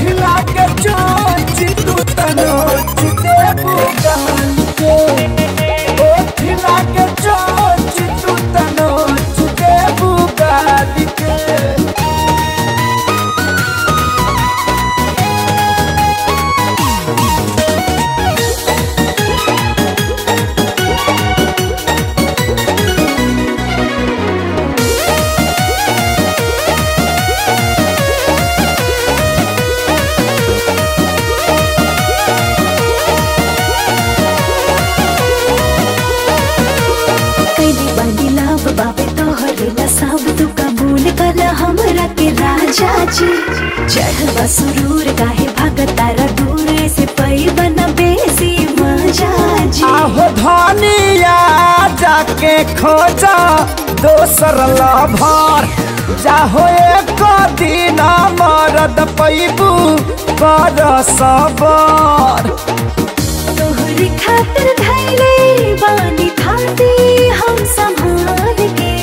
ओठिला के चोच तू तनोच देबू गाल के ओठिला के चोच तू तनोच देबू गाल के कैली बानी लाभ बाबे तोहरे ला सब तू कबूल कर हमरा के राजा जी चढ़वा सुरूर काहे भागत तारा दूर ऐसे पई बना बेसी मजा जी आहो धनिया जाके खोजा दोसर लभर जाहो एक दिन मरद पैबू कर सबर तोहरे खातिर धैले बानी थाती हम संभाल के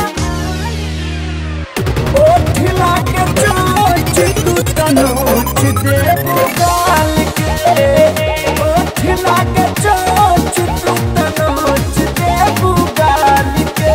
ओठिला के चोच तू तनोच देबू गाल के ओठिला के चोच तू तनोच देबू गाल के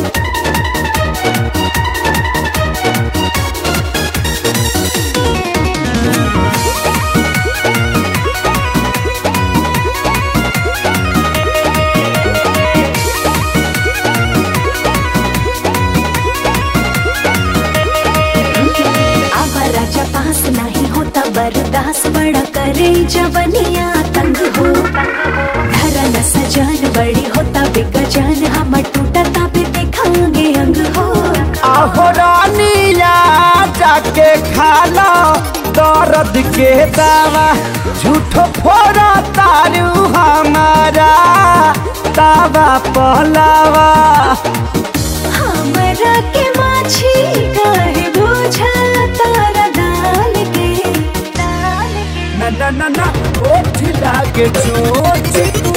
आवा राजा पास नहीं होता बर्दाश्त बड़ा करे जवनिया तंग हो धरा न सजान बड़ी होता बेगजान हम टूटा ताबे देखांगे अंग हो आहो रानिया जाके खाला दर्द के दावा झूठो फोड़ा तारू हमारा दावा पहलावा हमरा के माछी काहे बुझा तारा दाल के दाल के न न न न ओठ लागे चोच तू